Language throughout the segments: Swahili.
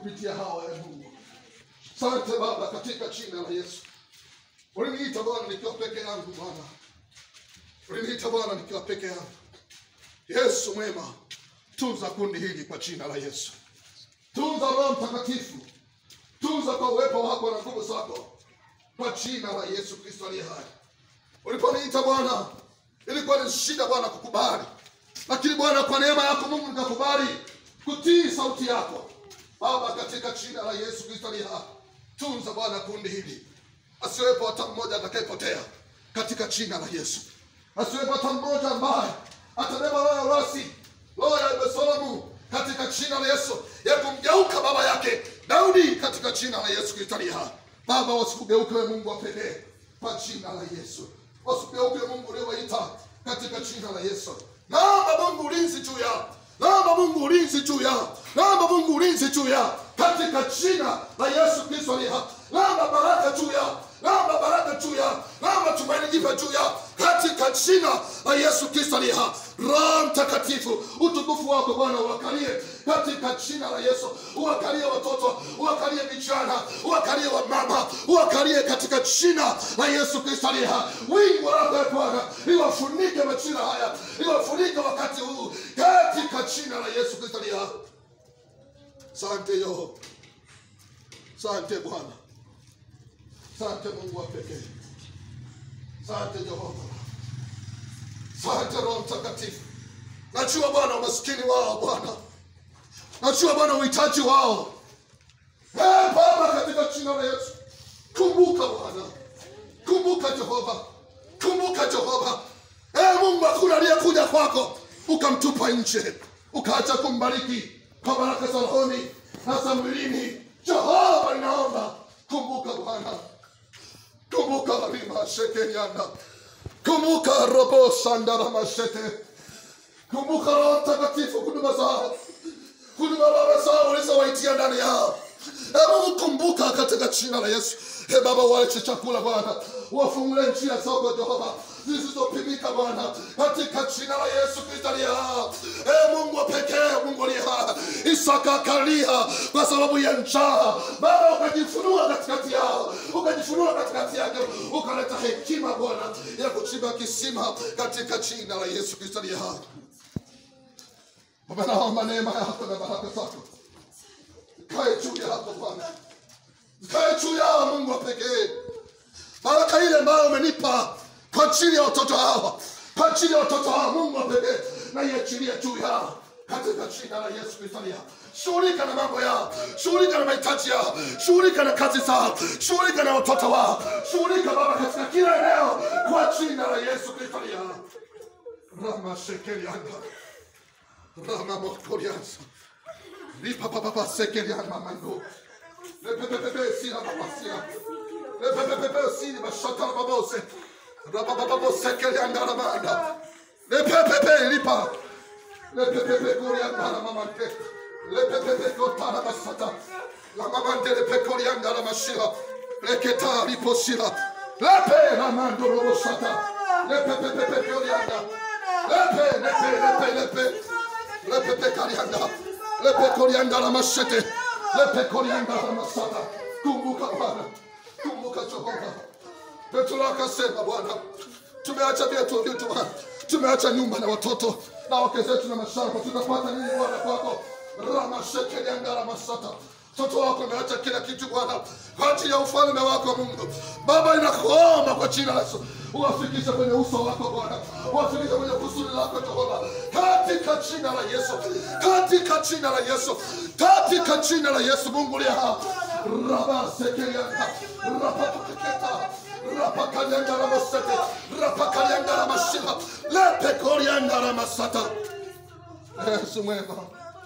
kupitia hawa ya Mungu. Asante Baba, katika jina la Yesu. Uliniita Bwana nikiwa peke yangu Bwana, uliniita Bwana nikiwa peke yangu. Yesu mwema, tunza kundi hili kwa jina la Yesu. Tunza Roho Mtakatifu, tunza kwa uwepo wako na nguvu zako kwa jina la Yesu Kristo aliye hai. Uliponiita Bwana, ilikuwa ni shida Bwana kukubali, lakini Bwana, kwa neema yako Mungu nikakubali kutii sauti yako Baba, katika jina la Yesu Kristo aliye hai. Tunza Bwana kundi hili, asiwepo hata mmoja atakayepotea katika jina la Yesu, asiwepo hata mmoja ambaye atabeba roho ya urasi, roho ya Absalomu katika jina la Yesu, ya kumgeuka baba yake Daudi katika jina la Yesu Kristo aliye hai. Baba, wasikugeuke wewe Mungu wa pekee kwa jina la Yesu, wasikugeuke Mungu uliowaita katika jina la Yesu. Naomba Mungu ulinzi juu yao, naomba Mungu ulinzi juu yao, naomba Mungu ulinzi juu yao katika jina la Yesu Kristo aliye hai. Naomba baraka juu yao, naomba baraka juu yao, naomba tumaini jipya juu yao katika jina la Yesu Kristo aliye hai. Roho Mtakatifu, utukufu wako Bwana uwakalie katika jina la Yesu, uwakalie watoto, uwakalie vijana, uwakalie wamama, uwakalie katika jina la Yesu Kristo aliye hai. Wingu lako e Bwana liwafunike majira haya, liwafunike wakati huu katika jina la Yesu Kristo aliye hai. Sante Yehova, sante Bwana, sante Mungu wa pekee, sante Jehova, sante Roho Mtakatifu. Najua Bwana umaskini wao Bwana, najua Bwana uhitaji wao. Ee Baba, katika jina la Yesu, kumbuka Bwana, kumbuka Jehova, kumbuka Jehova. Ee Mungu, hakuna aliyekuja kwako ukamtupa nje, ukaacha kumbariki kwa baraka za rohoni na za mwilini. Jehova, ninaomba kumbuka Bwana, kumbuka rima shekerianda, kumbuka robo sandara mashete, kumbuka Roho Mtakatifu, huduma zao, huduma baba zao ulizowaitia ndani yao. E Mungu, kumbuka katika jina la Yesu. E Baba, waache chakula Bwana, wafungulie njia zako Jehova zisizopimika Bwana, katika jina la Yesu Kristo aliye hai. E Mungu wa pekee, Mungu aliye hai, Isaka akalia kwa sababu ya njaa. Baba, ukajifunua katikati yao, ukajifunua katikati yake, ukaleta hekima Bwana ya kuchimba kisima katika jina la Yesu Kristo aliye hai. Baba, naomba neema yako na baraka zako kae juu yako Bwana, kae juu yao Mungu wa pekee. Baraka ile ambayo umenipa kwa ajili ya watoto hawa, kwa ajili ya watoto hawa, Mungu wa pekee, na iachilia juu yao katika jina la Yesu Kristo aliye hai. Shughulika na mambo yao, shughulika na mahitaji yao, shughulika na kazi zao, shughulika na watoto wao, shughulika Baba katika kila eneo kwa jina la Yesu Kristo aliye hai. Rama shekeli anga, rama mokoriansa Lipa papa papa sekeli anga mando. Lepe pepe pepe sila papa sila. Lepe pepe pepe sila bashata babose. Rapa papa papa sekeli anga ramanda. Lepe pepe lipa. Lepe pepe kori anga ramamante. Lepe pepe kotara basata. La mamante lepe kori anga ramashila. Leketa lipo sila. Lepe ramando robo sata. Lepe pepe pepe kori anga. Lepe lepe lepe lepe. Lepe pepe kari anga. Lepe korianda la mashete. Lepe korianda la masata. Kumbuka Bwana. Kumbuka Jehova. Petro akasema Bwana, tumeacha vyetu vyetu Bwana. Tumeacha nyumba na watoto na wake zetu na mashamba. Tutapata nini Bwana kwako? Rama shekelianda la masata. Mtoto wako ameacha kila kitu Bwana kwa ajili ya ufalme wako Mungu. Baba, inakuomba kwa jina la Yesu uwafikishe kwenye uso wako Bwana, uwafikishe kwenye kusudi lako Jehova, katika jina la Yesu, katika jina la Yesu, katika jina la Yesu. Mungu liye hai, raba sekelianda raba paketa raba kalianda la masete raba kalianda la mashila lepe korianda la masata. Yesu mwema,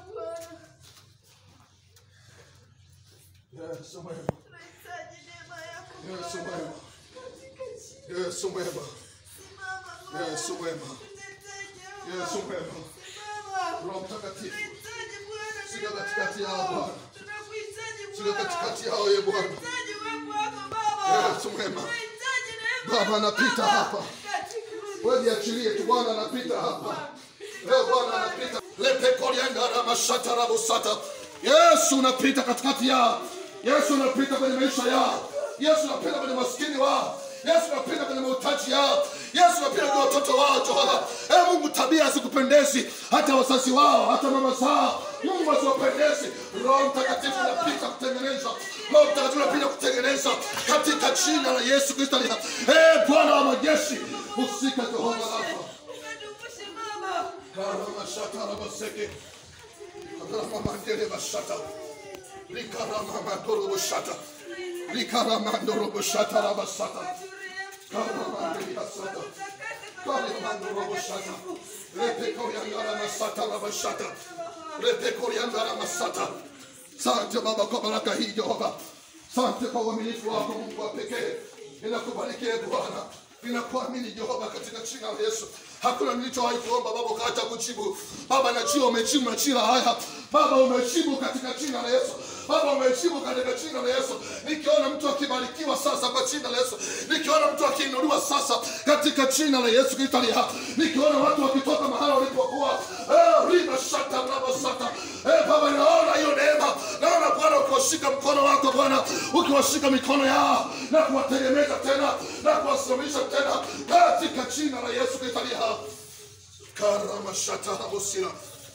Yesu mwema, Tunahitaji neema yako Yesu Baba. mwema, Katika jina Yesu mwema, Simama Baba. Yesu mwema, Tunahitaji Yesu Baba. mwema. Simama. Roho Mtakatifu, Tunahitaji Bwana Sika neema katikati yako. yao, Bwana. Tunakuhitaji Sika Bwana. katikati yao, ye Bwana. Tunahitaji uwepo wako Baba. Yesu mwema. Tunahitaji neema Baba, yako, anapita Baba. hapa. Katika Wewe jiachilie tu, Bwana anapita hapa. Leo Bwana anapita. Lepe korianda la mashata la busata. Yesu unapita katikati yao. Yesu unapita kwenye maisha yao. Yesu unapita kwenye maskini wao. Yesu unapita kwenye mahitaji yao. Yesu unapita kwenye watoto wao Jehova. E Mungu, tabia hazikupendezi hata wazazi wao, hata mama zao. Mungu asiwapendezi. Roho Mtakatifu unapita kutengeneza. Roho Mtakatifu unapita kutengeneza katika jina la Yesu Kristo. aliye hai. E Bwana wa majeshi, husika Jehova Rafa. Ukatumbushe Baba. Karamashata rabaseke. Karamamandele bashata. Likaramamandoro bashata. Likaramandoro bashata rabasata. Karamamandele basata. Karamamandoro bashata. Repeko yangara masata rabashata. Repeko yangara masata. Asante Baba kwa baraka hii Jehova. Asante kwa uaminifu wako Mungu wa pekee. Ninakubarikia Bwana. Ninakuamini Jehova katika jina la Yesu. Hakuna nilichowahi kuomba Baba ukaacha kujibu. Baba najua umejibu majira haya. Baba umejibu katika jina la Yesu. Baba umejibu katika jina la Yesu. Nikiona mtu akibarikiwa sasa kwa jina la Yesu. Nikiona mtu akiinuliwa sasa katika jina la Yesu Kristo aliye hai. Nikiona watu wakitoka mahali walipokuwa. Eh, riba shata raba sata. Eh, Baba naona hiyo neema. Naona Bwana ukiwashika mkono wako Bwana, ukiwashika mikono yao na kuwategemeza tena na kuwasimamisha tena katika jina la Yesu Kristo aliye hai. Karama shata rabosira.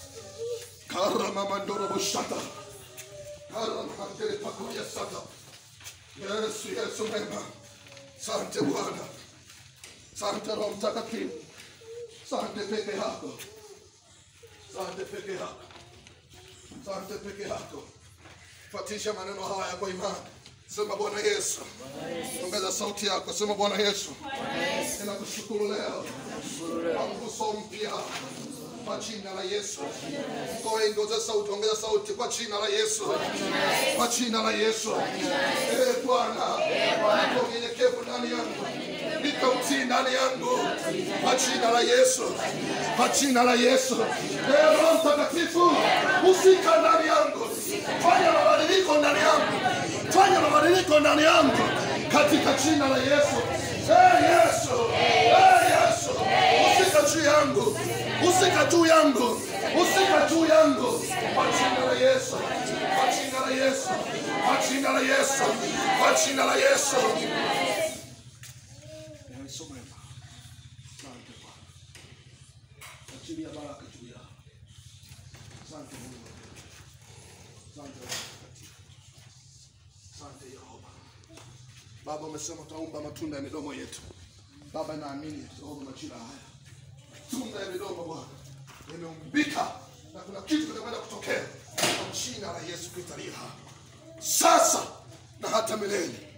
Karama mandoro boshata. Karama mandele pakuya sata. Yesu, Yesu mwema. Asante Bwana. Asante Roho Mtakatifu. Asante peke yako. Asante peke yako. Asante peke yako. Fatisha maneno haya kwa imani. Sema Bwana Yesu. Ongeza sauti yako. Sema Bwana Yesu. Ninakushukuru leo kwa mguso mpya kwa jina la Yesu. Ngoe ongeza sauti, ongeza sauti kwa jina la Yesu. Kwa jina la Yesu. Eh Bwana. Kwa unyenyekevu ndani yangu. Nika utii ndani yangu. Kwa jina la Yesu. Kwa jina la Yesu. Eh Roho Mtakatifu, usika ndani yangu. Fanya mabadiliko ndani yangu. Fanya mabadiliko ndani yangu. Katika jina la Yesu. Eh Yesu. Eh Yesu. Usika juu yangu. Usika juu yangu. Usika juu yangu. Kwa jina la Yesu. Kwa jina la Yesu. Kwa jina la Yesu. Kwa jina la Yesu. Yesu mwema. Asante Bwana. Achilia baraka juu yao. Asante Mungu. Asante Roho Mtakatifu. Asante Yehova. Baba umesema utaumba matunda ya midomo yetu. Baba naamini Yehova majira haya. Matunda ya midomo Bwana yameumbika na kuna kitu kinakwenda kutokea kwa jina la Yesu Kristo aliye hai. Sasa na hata milele.